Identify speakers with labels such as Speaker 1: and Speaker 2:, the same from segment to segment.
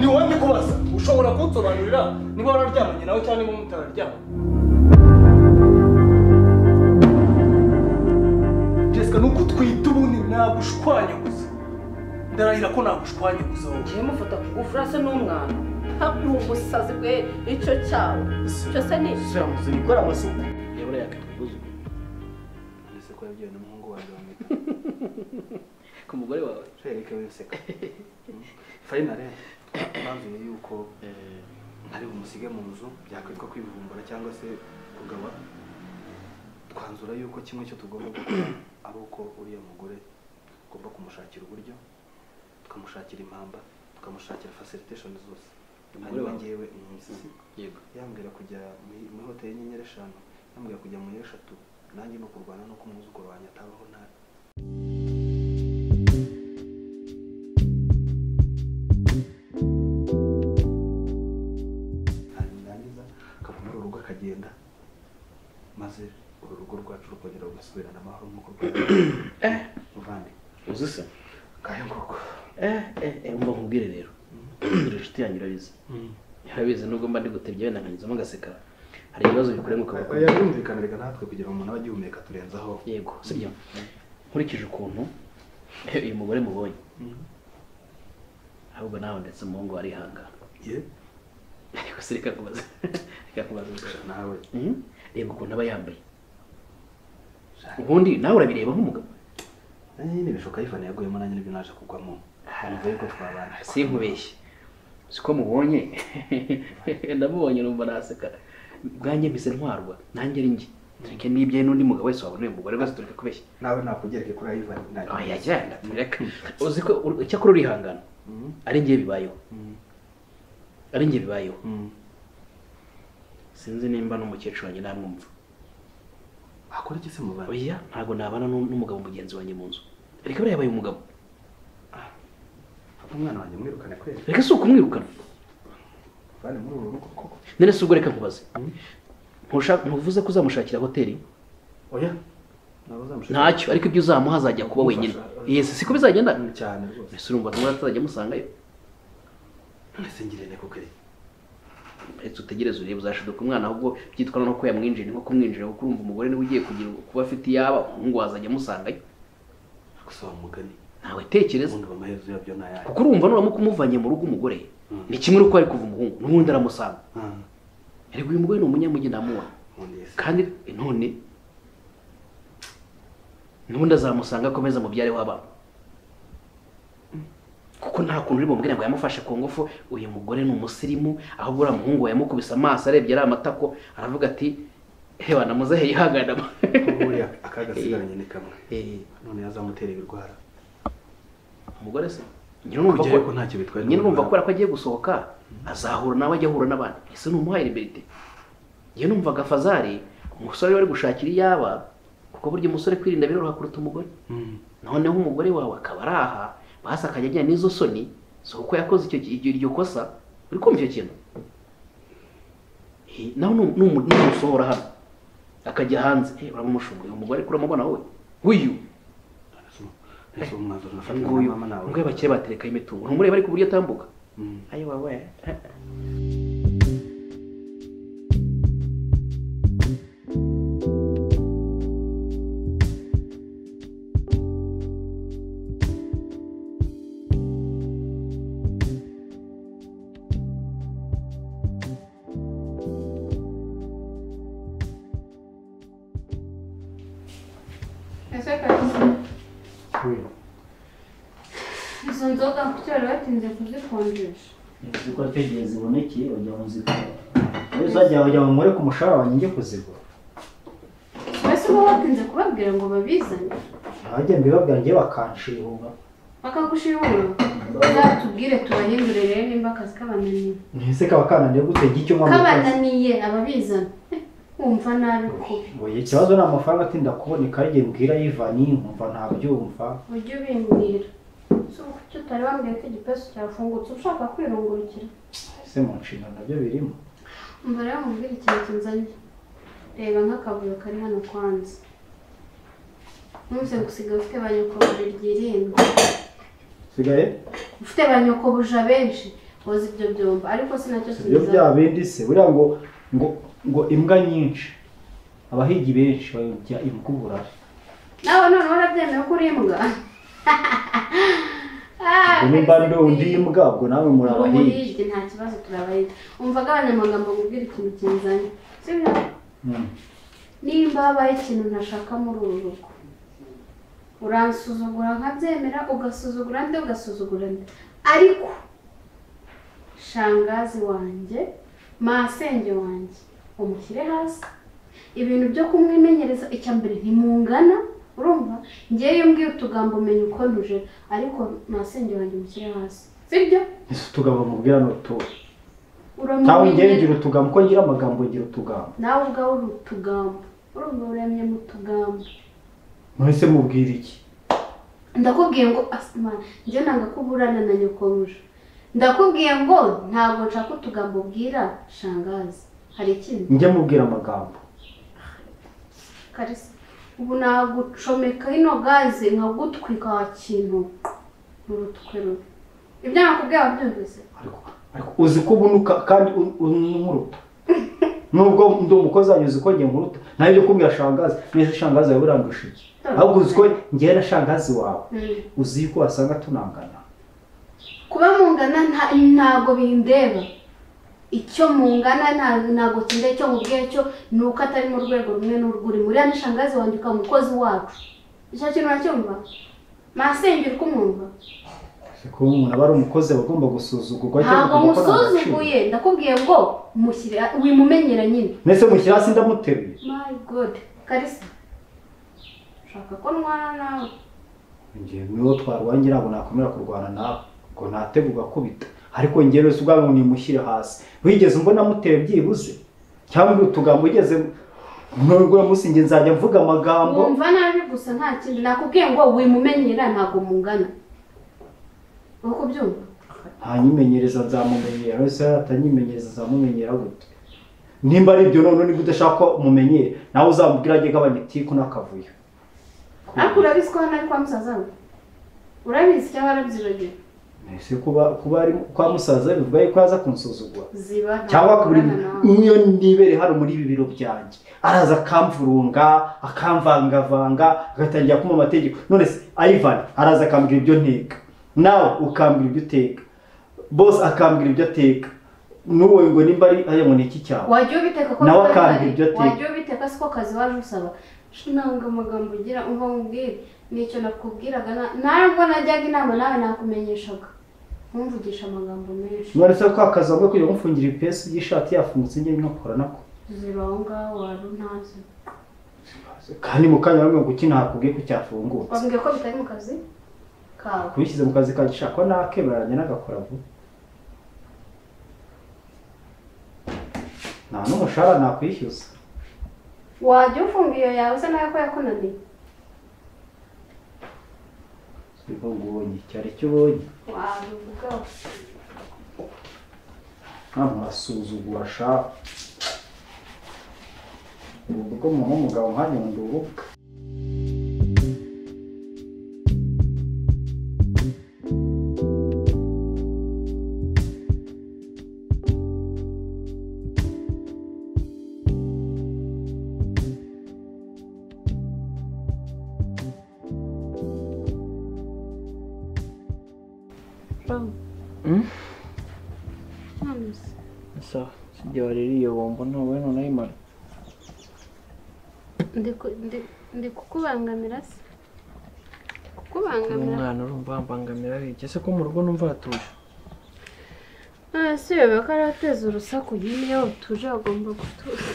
Speaker 1: ni wowe ndi kubaza ushobora kunsobanurira niba wararyamanye nawe cyangwa niba mutararyamanye jessica ni uko utwita ubundi nagushwanya gusa ndarahira ko nagushwanya gusa wowe
Speaker 2: njyewe mufata ku ngufu urasa n'umwana ntabwo uri umusazi bwe icyo cyawe cyose ni
Speaker 1: siramutse gukora amasuku yabura yakatwuzuye ndetse ko yabyawe n'umuhungu wanjye wamwita
Speaker 3: ku mugore wawe
Speaker 1: reka winseka fayina rero twamvire yuko ari bumusige mu nzu byakwitwa kwivumbura cyangwa se kugaba twanzura yuko kimwe cyo tugomba gukora ari uko uriya mugore tugomba kumushakira uburyo tukamushakira impamba tukamushakira facilitation zose
Speaker 3: Umugore
Speaker 1: hanyuma
Speaker 3: wawe?
Speaker 1: ngewe umunsi
Speaker 3: yego
Speaker 1: yambwira kujya muri muri hoteli y'inyenyeri eshanu yambwira kujya muri eshatu nanjye ni ukurwana n'uko umwuzukuru wanjye atabaho nabi narangiza akava muri uru rugo akagenda maze uru rugo rwacu rukongera rugasubirana amahoro nk'uko rwari muvandi
Speaker 3: uzi se
Speaker 1: ngayo nguko
Speaker 3: eh eh eh mba nkubwire rero uri inshuti yanyu urabizi urabizi nubwo mba ndi guterya wenda nkanyuzamo ngaseka hari ibibazo bikurenguka bakora
Speaker 1: yumvikaniraga natwe kugira ngo umuntu abe agihumeka turenzaho
Speaker 3: yego sibyo nkurikije ukuntu eh, uyu mugore mubonye ahubwo nawe ndetse umuhungu arihanga
Speaker 1: ye
Speaker 3: ariko se reka kubaza reka kubaza gusa
Speaker 1: nawe
Speaker 3: Mhm. reba ukuntu aba yambaye ubundi nawe urabireba nk'umugabo
Speaker 1: nanjye nyine bishoka yifana yaguyemo nanjye nibyo naje kugwamo numva yuko twabana
Speaker 3: sinkubeshye siko mubonye ndamubonye numva naseka bwanjye mpise ntwarwa nanjye ari njye tureke n'ibye n'undi mugabo wese wabona uyu mugore wese tureke kubeshya
Speaker 1: nawe nakugereke kuri ayivani
Speaker 3: oya yagenda tureka uzi ko ur- icyakora urihangana ari njye bibayeho ari njye bibayeho sinzi nimba n'umukecuru wanjye namwumva
Speaker 1: akora iki se muvana
Speaker 3: oya ntabwo nabana n'u- n'umugabo mugenzi wanjye mu nzu reka buriya yabaye umugabo
Speaker 1: umwana wanjye mwirukane kweli
Speaker 3: reka si ukumwirukana
Speaker 1: muvane muri uru rugo koko
Speaker 3: none si ubwo reka nkubaze
Speaker 1: Mhm.
Speaker 3: Ntushaka- ntuvuze ko uzamushakira hoteli
Speaker 1: oya nawe uzamushaka
Speaker 3: ntacyo ariko ibyo uzamuha azajya kuba wenyine
Speaker 1: Kumufasha.
Speaker 3: yesi siko bizagenda
Speaker 1: Mm, cyane rwose
Speaker 3: ese urumva tumwe atazajya amusangayo
Speaker 1: none se ngirene kukuri
Speaker 3: reka utegereze urebe uzashiduka umwana ahubwo byitwa no ko yamwinjira ni nko kumwinjira kuko urumva umugore niwe ugiye kugira kuba afite iyaba umuhungu wazajya amusangayo
Speaker 1: gusa wa mugani
Speaker 3: ntawe tekereza
Speaker 1: ubundi amaherezo yabyo ni ayahe
Speaker 3: kuko urumva nuramuka umuvanye mu rugo umugore
Speaker 1: Mm.
Speaker 3: ni kimwe n'uko ari kuva umuhungu n'ubundi aramusanga
Speaker 1: Ah,
Speaker 3: ariko uyu mugore ni umunyamujyi ndamuha
Speaker 1: ubundi yesi
Speaker 3: kandi none n'ubundi azamusanga akomeza mubyare w'abana kuko nta kuntu uri bumubwire ngo yamufashe ku ngufu uyu mugore ni umusirimu ahubwo uriya muhungu we yamukubise amaso arebye ari amatako aravuga ati hewa namuzehe yihagarama
Speaker 1: ubundi akagasigaranye ni kamwe none yazamutera ibirwara
Speaker 3: umugore se nyine urumva
Speaker 1: kujyayo ko ntacyo bitwaye
Speaker 3: nyine urumva
Speaker 1: n'ubuzima.
Speaker 3: kubera ko agiye gusohoka azahura nawe ajya ahura n'abandi ese numuhaye liberite njye numvaga fazari umusore wari gushakira iyaba kuko burya umusore kwirinda biroroha kuruta umugore noneho umugore wawe akaba ari aha basi akajya ajyana n'izo soni si uko yakoze icyo ki- iryo- iryo kosa uri kumva icyo kintu Hi, nawe numu- numu- numusohora hano akajya hanze eh, uramushunguye umugore kuri umubona wowe w'uyu
Speaker 1: ese uwo mwanzuro nafata na
Speaker 3: nguyu
Speaker 1: mama nawe
Speaker 3: nguyu abakire baterekaho imitungo ntumurebe ariko uburyo atambuka
Speaker 1: Mm.
Speaker 3: ayo wawe
Speaker 4: Ese kabisa izo nzoga kuki bari batinze kuzikonjesha
Speaker 5: ziko tegeye zibonekeye bajya mu zigura nawe uzajya bajya mu mure ku mushahara wanjye njye kuzigura
Speaker 4: mbese uba watinze kubabwira ngo babizane
Speaker 5: abajya mbibabwira njye bakanshibuba
Speaker 4: bakagushimura uzatubwire tubahindure rero nimba akazi kabananiye
Speaker 5: ntese kaba kananiye gute njye icyo mpamvu
Speaker 4: kabananiye ababizana Eh, wumva nabi kubi
Speaker 5: ngo ikibazo ni amafaranga atinda kuboneka arige mbwira yivani nkumva ntabyumva
Speaker 4: ujye ubimbwira si ubu kuki utari wambwiye ko igipesu cyafungutse ushaka kwirungurukira
Speaker 5: ese mu nshingano nabyo birimo
Speaker 4: umva rero mubwire ikintu kinzanye reba nk'akavuyo kari hano kwanza numvise gusiga ufite ba nyakubahwa ryirindwa
Speaker 5: sigaye
Speaker 4: ufite ba nyokobuja benshi boza ibyo byumba ariko sinacyo
Speaker 5: ibyo bya bindi se buriya ngo ngo ngo imbwa nyinshi abahigi benshi bayobya imbwa uburari
Speaker 4: nawe noneho urabyemera ko uri imbwa Ah,
Speaker 5: ubwo nimba ndi imbwa ubwo nawe muri
Speaker 4: Ngo
Speaker 5: abahigi
Speaker 4: muribye nta kibazo turabahiga umvaga abanyamagambo kubwira ikintu kinzanye sibyo
Speaker 5: Mm.
Speaker 4: nimba habaye ikintu ntashaka muri uru rugo uransuzugura nkabyemera ugasuzugura ndi ugasuzugura ndi ariko shangazi wanjye masenge wanjye umushyire hasi ibintu byo kumwimenyereza icya mbere ntimungana urumva ngewe iyo mbwiye utugambo umenya uko ntuje ariko masenge wanjye umushyire hasi sibyo
Speaker 5: ese utugambo mubwira ni utuhe cyangwa ngere
Speaker 4: uramumenyera
Speaker 5: ngira utugambo uko ngira amagambo ngira utugambo
Speaker 4: nawe ubwawe uri utugambo urumva uremye mu tugambo
Speaker 5: mwese mubwira iki
Speaker 4: ndakubwiye ngo asima njye nanga ko uburana na nyokobuja ndakubwiye ngo ntabwo nshaka utugambo ubwira shangazi hari ikindi
Speaker 5: njye mubwira amagambo
Speaker 4: karisa ubu nagucomeka ino gaze nkagutwika wa kintu mu rutwe rubi ibyo nakubwiye wabyumvise
Speaker 5: ariko ariko uzi ko ubunuka kandi un- unkuruta nubwo ndi umukozi wanyu uzi ko njye nkuruta nawe ibyo kumbwira shangazi neza shangazi wawe urandusha iki ahubwo uzi ko njyewe na shangazi wawe
Speaker 4: Mm.
Speaker 5: uzi ko wasanga tunangana
Speaker 4: kuba mungana nta- ntago bindeba icyo mungana nta- ntago kindeba icyo mubwiye cyo ni uko atari mu rwego rumwe n'urwuri muriya ni shangazi wandika umukozi wacu icyo kintu uracyumva masengera uko umwumva
Speaker 5: kuba umuntu aba ari umukozi aba agomba gusuzugurwa cyangwa
Speaker 4: ntabwo
Speaker 5: akumva ko nta gaciro.
Speaker 4: musuzuguye ndakubwiye ngo mushyire wimumenyera nyine
Speaker 5: mbese mushyira hasi ndamuteruye
Speaker 4: my god karisa ushaka ko ndwana nawe
Speaker 5: njyewe niwo twarwanye ntabwo nakomera kurwana nawe ngo ntate ugakubita ariko njyewe si ubwanwa nimushyire hasi wigeze umbona amuteye byibuze cyangwa utugambo ugeze nubwo uyu munsi njye nzajya mvuga amagambo
Speaker 4: wumva nabi gusa nta kindi nakubwiye ngo wimumenyera ntabwo mungana uri kubyumva
Speaker 5: ntanyimenyereza nzamumenyera wese atanyimenyereza nzamumenyera gute nimba ari ibyo noneho niba udashaka ko mumenyere nawe uzamubwira ajye agabanya itiku n'akavuyo
Speaker 4: ariko urabizi ko hano ari kwa musaza we urabizi cyangwa warabyibagiwe
Speaker 5: ese kuba kuba ari kwa musaza bivuga yuko yaza kunsuzugura
Speaker 4: ziba ntabwo
Speaker 5: cyangwa buri
Speaker 4: ubana nawe.
Speaker 5: niyo nibere hano muri ibi biro byanjye araza akamvurunga akamvangavanga agatangira kumpa amategeko none se Ivan araza akambwira ibyo nteka nawe ukambwira ibyo uteka bose akambwira ibyo ateka n'uwo ngo nimba ari aya ngo ni iki cyawe
Speaker 4: wajya ubiteka ko
Speaker 5: Nawe
Speaker 4: bitari
Speaker 5: akanga
Speaker 4: bari.
Speaker 5: ibyo ateka.
Speaker 4: wajya ubiteka siko kazi waje usaba ntabwo amagambo ugira umva nkubwire nicyo nakubwiraga na- ntabwo najyaga inama nawe nakumenyeshaga ntumvugisha amagambo menshi
Speaker 5: none se kwa kazi wambaye kugira ngo mfungire ipesu y'ishati yafungutse njye nkakora nako
Speaker 4: ziba aho ngaho wari ntazi
Speaker 5: kandi mu kanya bamwe kuki nakubwiye ko cyafungutse
Speaker 4: wambwiye ko bitari mu kazi kawe
Speaker 5: kubishyize mu kazi kanjye shaka nakeberanya n'agakora vuba nta n'umushahara nakwishyuza
Speaker 4: wajya ufunga iyo yawe usa nawe ko yakunaniye
Speaker 5: ubwo ngubonye cyari cyo ubonye
Speaker 4: wabivugaho
Speaker 5: ntamusuzugura sha ubwo ko umuntu w'umugabo nkanjye ngo ndi urubuga
Speaker 6: sawa sijya waririye bombo ntawe nonayimara
Speaker 4: ndi kukubangamira se kukubangamira
Speaker 6: umwana urumva wambangamira aribye ese ko mu rugo numva hatuje
Speaker 4: Ah, si bebe ko arateza urusaku nyine iyo utuje bagomba gutuza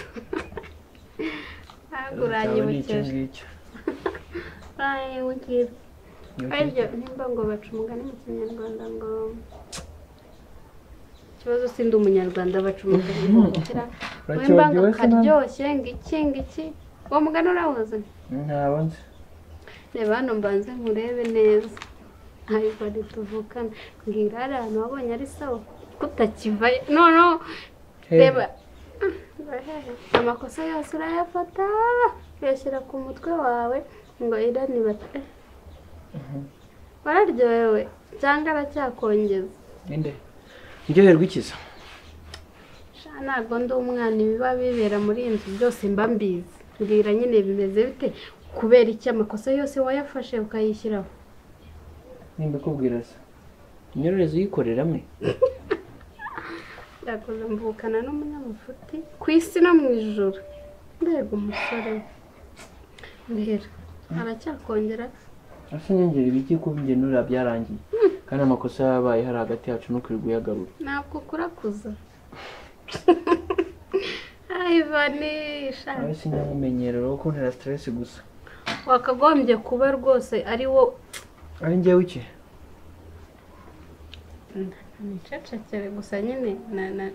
Speaker 4: ntabwo
Speaker 6: Cyawe ni iki
Speaker 4: uranyibukeje
Speaker 6: ngiki
Speaker 4: uranyibukeje
Speaker 6: Ni iki?
Speaker 4: aribyo nimba ngo baca umugani mu kinyarwanda ngo ikibazo si ndi umunyarwanda baca umugani ngo gukira wemba ngo
Speaker 6: Urakibagiwe se nawe?
Speaker 4: akaryoshye ngo iki ngo iki uwo mugani urawuzi
Speaker 6: ntabwo nzi
Speaker 4: reba hano mbanze nkurebe neza ntabwo tuvukana ngo ingare ahantu wabonye ari sawa kutakiva noneho
Speaker 6: Hey,
Speaker 4: reba urahehe. amakosa yose urayafata uyashyira ku mutwe wawe ngo irani bata bararyohewe cyangwa aracyakongeza
Speaker 5: ninde iryoherwa ikiza
Speaker 4: sha ntabwo ndi umwana ibiba bibera muri iyi nzu byose mba mbizi mbwira nyine bimeze bite kubera iki amakosa yose wayafashe ukayishyiraho
Speaker 5: nimba ikubwira se imyororeze uyikorera amwe
Speaker 4: byakoze mvukana n'umunyamufuti ku isi no mu ijoro mbega umusore we mbwira aracyakongera
Speaker 5: asa inyongera ibiki kuba ingenura byarangiye kandi amakosa yabaye hari hagati yacu ntukirirwe uyagarura
Speaker 4: ntabwo ukurakuza ayi vani
Speaker 5: nawe
Speaker 4: shaka
Speaker 5: sinyamumenyerero wo kuntera siteresi gusa
Speaker 4: wakagombye kuba rwose ari wo
Speaker 5: ari njyewe iki
Speaker 4: nicecekere gusa nyine na na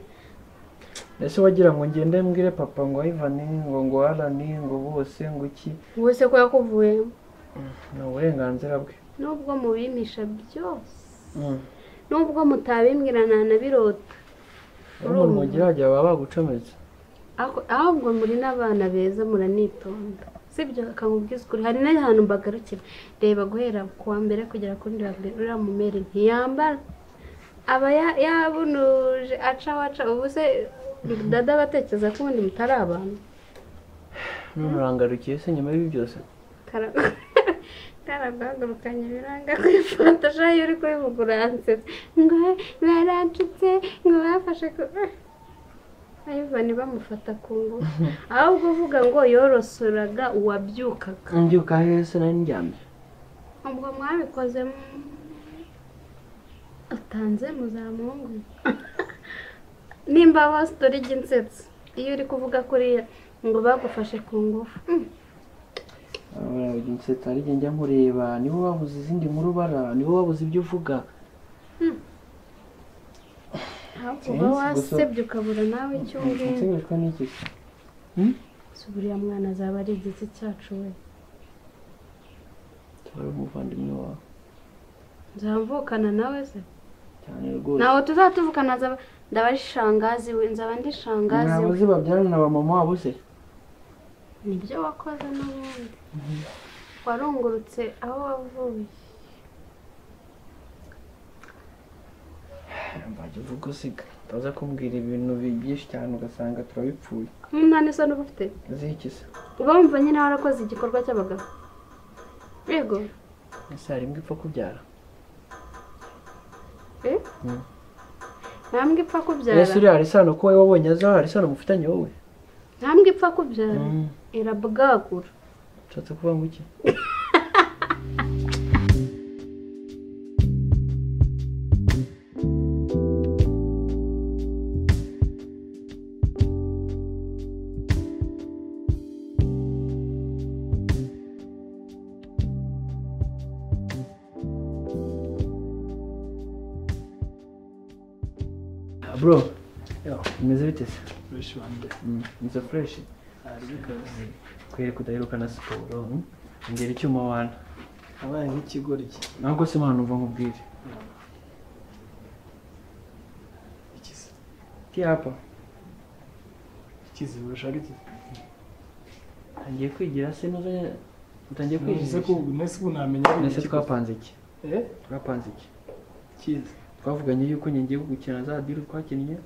Speaker 5: ese wagira ngo ngende mbwire papa ngo ayivani ngo ngo arani ngo bose ngo iki
Speaker 4: wese ko yakuvuye
Speaker 5: ni uburenganzira bwe
Speaker 4: nubwo mubimisha byose
Speaker 5: Mm.
Speaker 4: nubwo mutabimbwirana na birota
Speaker 5: umuntu mugira hajya baba bagucometse
Speaker 4: Ako- ahubwo muri n'abana beza muranitonda sibyo akamubwiza ukuri hari n'ahantu mbagarukira reba guhera ku wa mbere kugera ku wundi wa mbere uriya mumeri ntiyambara aba ya- yabunuje aca waca ubu se dada batekereza ko ubundi mutari abantu
Speaker 5: none urangarukiye se nyuma y'ibi byose
Speaker 4: Kara- karaguhagurukanye biranga ku ifoto shayo uri kubivugura ansetse ngo baracutse ngo bafashe ku ayivani bamufata ku ngufu ahubwo uvuga ngo yorosoraga uwabyukaga
Speaker 5: mbyuka hese nari ndyamye
Speaker 4: ubwo mwabikoze mu- utanze muzamuhungu nimba bose dore iginsetso iyo uri kuvuga kuriya ngo bagufashe ku ngufu Mm.
Speaker 5: nsetse ari njye njya nkureba nibo babuze izindi nkuru bara nibo babuze ibyo uvuga
Speaker 4: ahubwo uba wasebye ukabura nawe icyo umbwira
Speaker 5: nsigajwe n'iki se
Speaker 4: Se buriya mwana azaba ari igiti cyacu we
Speaker 5: tuba ari umuvandimwe wawe
Speaker 4: nzamvukana nawe se
Speaker 5: cyane rwose
Speaker 4: ntawe tuzatuvukana azaba ndaba ari shangazi we nzaba ndi shangazi
Speaker 5: ntabwo
Speaker 4: we
Speaker 5: uzi babyarana na ba mama wabo se
Speaker 4: nibyo wakoze n'ubundi warungurutse aho wavuye
Speaker 5: mbajya uvuga usiga utaza kumbwira ibintu bi- byinshi cyane ugasanga turabipfuye
Speaker 4: umunani se n'uba ufite
Speaker 5: uzi iki se
Speaker 4: uba wumva nyine warakoze igikorwa cy'abagabo yego
Speaker 5: ese hari imbwa ipfa kubyara
Speaker 4: eh?
Speaker 5: Mm.
Speaker 4: nta mbwa ipfa kubyara
Speaker 5: ese uriya hari isano ko wowe wabonye azaho hari isano mufitanye wowe
Speaker 4: nta mbwa ipfa kubyara
Speaker 5: Mm.
Speaker 4: irabwagura
Speaker 5: ushatse kuvuga ngo iki bro imeze bite se Mm, inzu fureshi kwereka udaheruka na siporo ngera icyuma wana
Speaker 7: abaye nk'ikigori iki
Speaker 5: ntabwo se impano mva nkubwire
Speaker 7: ikizi
Speaker 5: tiyapa
Speaker 7: ikizi ushaka iki
Speaker 5: ntangiye kwigira se ntuze utangiye
Speaker 7: nese
Speaker 5: kwigira
Speaker 7: ko nese ko ntamenya ari
Speaker 5: nese
Speaker 7: iki
Speaker 5: twapanze iki
Speaker 7: eh
Speaker 5: twapanze iki
Speaker 7: ikizi
Speaker 5: twavuganye yuko ngiye gukina za diri twakinnye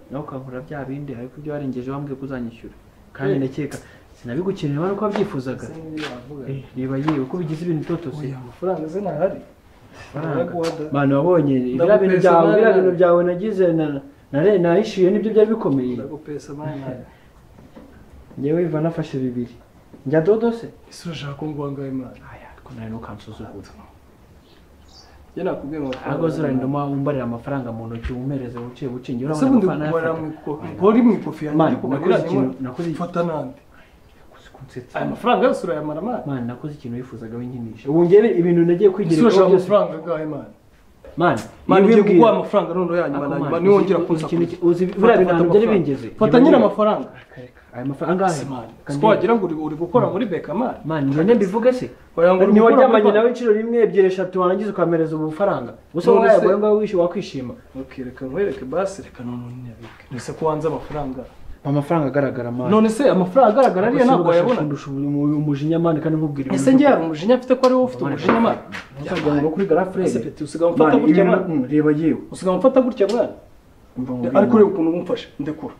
Speaker 5: nawe ukankura bya bindi ariko ibyo warengeje wambwiye ko uzanyishyura kandi
Speaker 7: Eh.
Speaker 5: ndakeka sinabigukeneye wari uko wabyifuzaga
Speaker 7: se niyo yavuga
Speaker 5: Eh, reba yewe ko bigize ibintu bitotose
Speaker 7: oya amafaranga se ntahari
Speaker 5: Amafaranga.
Speaker 7: Baraguha da.
Speaker 5: abantu wabonye biriya bintu
Speaker 7: Ndagupesa imari
Speaker 5: byawe biriya
Speaker 7: nawe.
Speaker 5: bintu byawe nagize na- nare- nahishyuye nibyo byari bikomeye
Speaker 7: ndagupesa mwana
Speaker 5: njyewe iva nafashe bibiri njya dodo se
Speaker 7: ese urashaka ko nguha ngaho imana
Speaker 5: aya ariko nawe ntukansuzugure
Speaker 7: njye nakubwiye amafaranga
Speaker 5: ahubwo ziranduma wumbarira amafaranga mu ntoki umereze buke buke njye
Speaker 7: ese
Speaker 5: urabona
Speaker 7: ubundi
Speaker 5: amafaranga
Speaker 7: guhora mu
Speaker 5: yafata
Speaker 7: iko- guhora mu ikofi yanjye
Speaker 5: Mani,
Speaker 7: ariko
Speaker 5: nakoze
Speaker 7: magura
Speaker 5: ikintu-
Speaker 7: kimwe.
Speaker 5: nakoze iki-
Speaker 7: fata nande
Speaker 5: kunsetsa
Speaker 7: aya mafaranga yose urayamara mwana
Speaker 5: mani nakoze ikintu wifuzaga winkinisha ubu ngewe ibintu nagiye
Speaker 7: ese
Speaker 5: kwigira
Speaker 7: urashaka amafaranga
Speaker 5: byose
Speaker 7: angahe mwana
Speaker 5: mani
Speaker 7: mani ugiye
Speaker 5: ibimbwira-
Speaker 7: kuguha amafaranga noneho yanyuma
Speaker 5: Ako
Speaker 7: na nyuma
Speaker 5: mani,
Speaker 7: niwongera
Speaker 5: uzi-
Speaker 7: kuza
Speaker 5: uzi ikintu-
Speaker 7: kuza.
Speaker 5: uzi
Speaker 7: Fata-
Speaker 5: buriya bintu
Speaker 7: fata
Speaker 5: ntabwo byari
Speaker 7: amafaranga.
Speaker 5: bingeze
Speaker 7: fata nyine amafaranga
Speaker 5: aya mafaranga angahe
Speaker 7: mani
Speaker 5: Kandi-
Speaker 7: siko wagira ngo uri- uri gukora muri beka mani
Speaker 5: mani njye mbivuge se
Speaker 7: wagira ngo uri gukora
Speaker 5: ntiwaryamanye
Speaker 7: muri
Speaker 5: nawe inshuro rimwe ebyiri eshatu warangiza ukamereza ubufaranga gusa
Speaker 7: None
Speaker 5: wowe
Speaker 7: se-
Speaker 5: yaguye ngawe wishyuye wakwishima
Speaker 7: Ok, reka nkwereke basi reka none nabike ese ko wanze amafaranga
Speaker 6: amafaranga agaragara mani
Speaker 7: none se amafaranga agaragara ariya ntabwo wayabona
Speaker 6: umujinya mani kandi nkubwira
Speaker 7: ese njye hari umujinya mfite ko ariwo ufite umujinya mani
Speaker 6: umujinya ngo kuri garafurere
Speaker 7: ese peti usigaye umfata gutya mwana
Speaker 6: reba yewe
Speaker 7: usigaye umfata gutya mwana ariko ureba ukuntu umfashe ndekura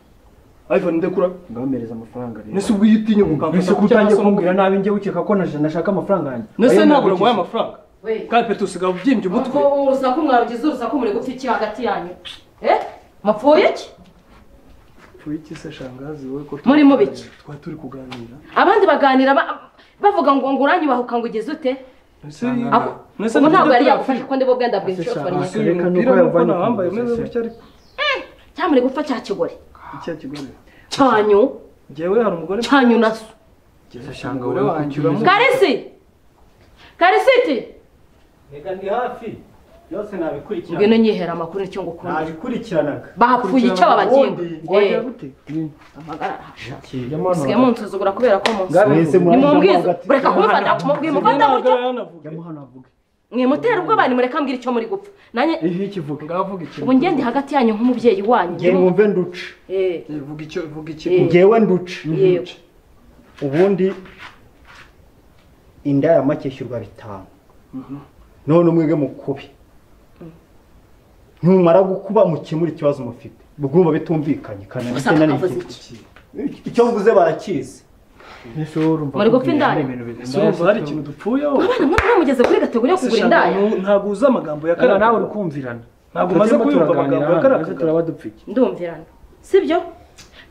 Speaker 7: ivan ndekura
Speaker 6: ngabamereza amafaranga rero
Speaker 7: nese ubwo iyo utinye mukamfata
Speaker 6: ese ko
Speaker 7: gutya
Speaker 6: utangiye
Speaker 7: amaso
Speaker 6: kumbwira nabi njye ukeka ko naje- nashaka amafaranga yanjye
Speaker 7: nese
Speaker 6: Ayo
Speaker 7: ntabwo naguhaye
Speaker 6: nagukiza.
Speaker 7: amafaranga
Speaker 2: we
Speaker 7: kandi peti usigaye ubyimbye umutwe
Speaker 2: ubwo urusaku mwarugize urusaku muri gupfiki hagati yanyu eh mapfuye iki
Speaker 7: pfuye iki se shangazi wowe ko
Speaker 2: Muri mu biki?
Speaker 7: twari turi kuganira
Speaker 2: abandi baganira ba- bavuga ngo ngo uranyubahuka ngo ugeze ute
Speaker 7: Nese-
Speaker 2: Ako-
Speaker 7: nese
Speaker 2: ubu ntabwo yari
Speaker 7: nibyo
Speaker 2: yagufashe kuko ndibwo bwenda bwishotoranye
Speaker 7: Ese uyu
Speaker 6: Reka
Speaker 7: mupira
Speaker 6: nuko
Speaker 7: nuko
Speaker 6: yavanye ku
Speaker 7: nawambaye
Speaker 6: nzu,
Speaker 7: umeze
Speaker 6: se.
Speaker 7: gutya ariko
Speaker 2: cyamure gupfa cya kigore
Speaker 7: icyo kigore
Speaker 2: cyanyu
Speaker 7: njyewe hari umugore
Speaker 2: cyanyu na so
Speaker 7: umugore wanjye uramuzi
Speaker 2: karisi karisiti
Speaker 5: reka ndi hafi byose nabikurikirana
Speaker 2: ngwino nyihera amakuru nicyo ngukunda
Speaker 5: nabikurikiranaga
Speaker 2: bahapfuye icyo babagenga
Speaker 6: wajya gute
Speaker 2: amagara arahasha
Speaker 6: Yamano,
Speaker 2: usigaye munsuzugura kubera ko munsi
Speaker 6: Ngabe-
Speaker 5: mwese
Speaker 2: nimubwize
Speaker 5: murangwa
Speaker 2: mureka kumufata mwimufata
Speaker 7: ntabwo
Speaker 2: gutyo
Speaker 7: yanavuga
Speaker 6: jyamo hano havuge
Speaker 2: mwimutera ubwoba nimureka mbwira icyo muri gupfa nanjye
Speaker 6: ivi ikivuga
Speaker 7: ngavuga ikintu
Speaker 2: ubu ngende hagati yanyu nk'umubyeyi wanyu
Speaker 5: nge mwumve nduce
Speaker 2: Eh,
Speaker 7: vuga icyo vuga icyo
Speaker 2: eh,
Speaker 5: ngewe nduce
Speaker 2: yego
Speaker 5: ubundi inda ya make ishyurwa bitanu none umwege mukubi numara gukuba mukemura ikibazo mufite bwumva bitumvikanye kana
Speaker 2: Gusa
Speaker 5: bitewe
Speaker 2: avuze
Speaker 5: n'igiti. icyo mvuze barakizi
Speaker 6: ese wowe urumva
Speaker 2: Muri gupfa
Speaker 6: kumbwira
Speaker 2: indaya?
Speaker 6: ibintu birenze
Speaker 7: urumva hari
Speaker 6: ese
Speaker 7: ikintu dupfuyeho
Speaker 2: abana mwe mwamugeze kuri kategori yo kugura indaya
Speaker 7: ntabwo uzi amagambo ya
Speaker 6: Ariko nawe
Speaker 7: karanawe
Speaker 6: uri kumvirana
Speaker 7: Ntabwo umaze
Speaker 6: Turimo
Speaker 7: kuyumva
Speaker 6: turaganira
Speaker 7: amagambo ya
Speaker 6: hano,
Speaker 7: Karakagabo.
Speaker 6: ese turaba dupfike
Speaker 2: ndumvirana sibyo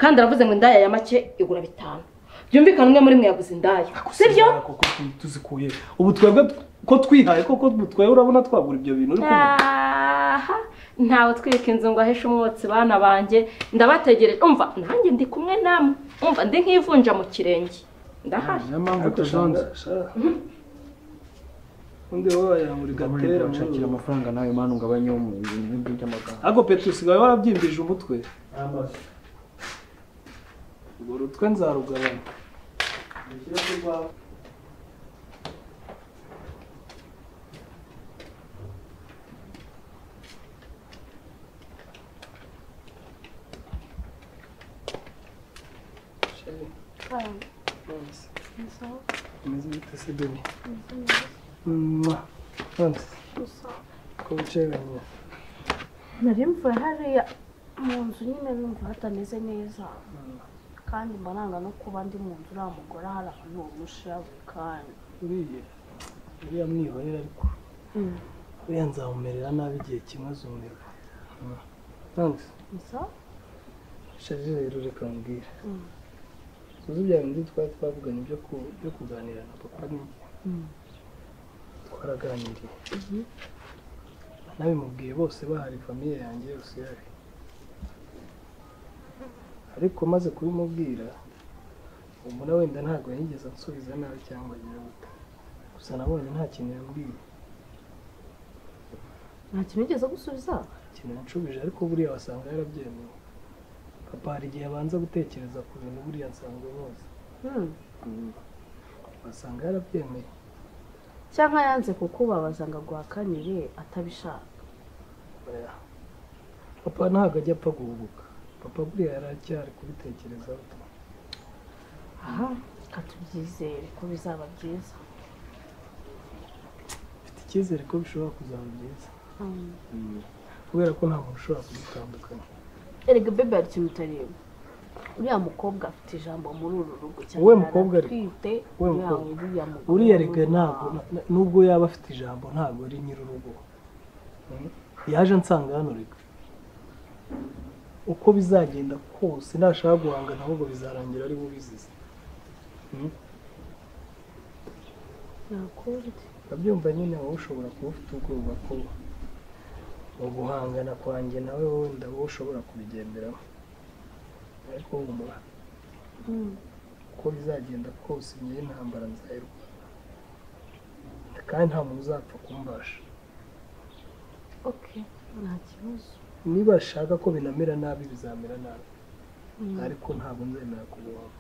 Speaker 2: kandi aravuze ngo indaya ya make igura bitanu byumvikana umwe muri mwe yaguze indaya sibyo
Speaker 7: koko tuzikuye ubu twebwe ko twihaye koko twebwe urabona twagura ibyo bintu uri kumva
Speaker 2: aha ntawe twika inzu ngo ahishe umwotsi bana banjye ndabategereje umva nanjye ndi kumwe namwe umva ndi nk'ivunja mu kirenge ndahari
Speaker 6: niyo mpamvu tuzonze
Speaker 7: undi wowe wayambura igatera
Speaker 6: ushakira
Speaker 7: muri ubu.
Speaker 6: amafaranga nawe mwana ugabanya wo mu bintu by'amagambo
Speaker 7: ariko peti usigaye warabyimbije umutwe urwo rutwe nzarugabanya umeze bite se bebi mwa nonse ko wicaranye
Speaker 8: nari mvuye hariya mu nzu nyine numva hatameze neza kandi mba nanga no kuba ndi mu nzu nta mugore hari ahantu umushyira buri kanya
Speaker 7: uriya uriya mwihorera ariko
Speaker 8: Mm.
Speaker 7: uriya nzamumerera nabi igihe kimwe azumirwa nonse
Speaker 8: gusa
Speaker 7: shaje rero reka mbwira uzi bya bindi twari twavuganye byo ku- byo kuganira na papa n'injye twaraganiriye nabimubwiye bose bahari famiye yanjye yose ihari ariko maze kubimubwira umuntu wenda ntabwo yigeze ansubiza nabi cyangwa agira gute gusa nabonye nta kintu yambwiye
Speaker 8: nta kintu ugeze gusubiza
Speaker 7: ikintu yanshubije ariko buriya wasanga yarabyemeye papa hari igihe abanza gutekereza ku bintu buriya nsanzwe boza
Speaker 8: Mm.
Speaker 7: wasanga yarabyemeye
Speaker 8: cyangwa yanze kukubabaza ngo aguhakanire atabishaka
Speaker 7: Oya. papa ntabwo ajya apfa guhubuka papa buriya yaracyari kubitekerezaho
Speaker 8: aha katubyizere ko bizaba byiza
Speaker 7: mfite icyizere ko bishobora kuzaba byiza
Speaker 8: Mm.
Speaker 7: kubera ko nta muntu ushobora kubitandukanya
Speaker 8: erega bebe hari ikintu utareba uriya mukobwa afite ijambo muri uru rugo cyane
Speaker 7: Wowe mukobwa ariko.
Speaker 8: aratwite
Speaker 7: Wowe
Speaker 8: uriya
Speaker 7: mukobwa.
Speaker 8: uriya mugore
Speaker 7: uriya rega ntabwo na- na- nubwo yaba afite ijambo ntabwo ari nyir'urugo Mm. yaje ansanga hano rega uko bizagenda kose nashaka guhangana ahubwo bizarangira ari bo bizize
Speaker 8: nakubwiye
Speaker 7: urabyumva nyine wowe ushobora kuba ufite ubwoba ko mu guhangana kwanjye nawe wenda wowe ushobora kubigenderamo ariko humura uko bizagenda kose ngewe intambara nzayirwana kandi nta muntu uzapfa kumbasha
Speaker 8: okay nta kibazo
Speaker 7: niba ashaka ko binamera nabi bizamera nabi ariko ntabwo nzemera kubohama